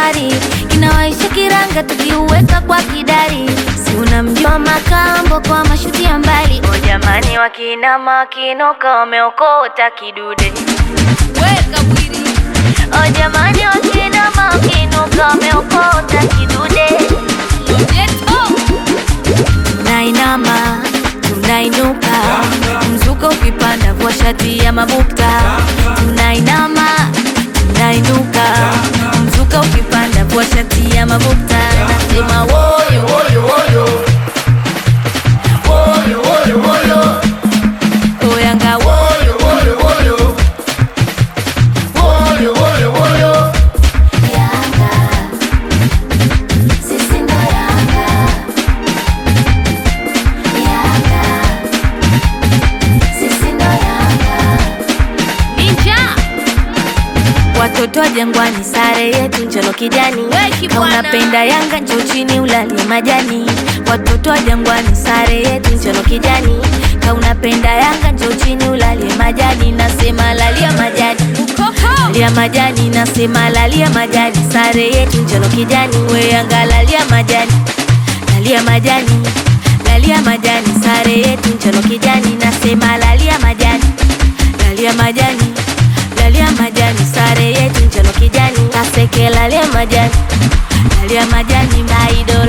msumari, kinawaisha kiranga tukiuweka kwa kidari. Si unamjua Makambo kwa mashuti ya mbali. O jamani, wakinama wakinuka wameokota kidude. Weka mwili O jamani, wakinama wakinuka wameokota kidude. Geto Tunainama, tunainuka, mzuka ukipanda vua shati ya mabukta. Tunainama, tunainuka, mzuka ukipanda vua shati ya mabukta. Nasema woyo woyo woyo, woyo woyo woyo, Oyanga woyo woyo woyo, woyo woyo woyo. Yanga, sisi ndo Yanga. Yanga, sisi ndo Yanga. Ninja Watoto wa Jangwani, sare yetu njano kijani. Weki Kama bwana. unapenda Yanga njoo chini ulalie majani. Watoto wa Jangwani, sare yetu njano kijani. Kama unapenda Yanga njoo chini ulalie majani. Nasema lalia majani, Ukoko lalia majani. Nasema lalia majani, sare yetu njano kijani. We Yanga lalia majani, lalia majani, lalia majani, sare yetu njano kijani. Nasema lalia majani, lalia majani lalia majani, sare yetu njano kijani, kaseke lalia majani, lalia majani, maido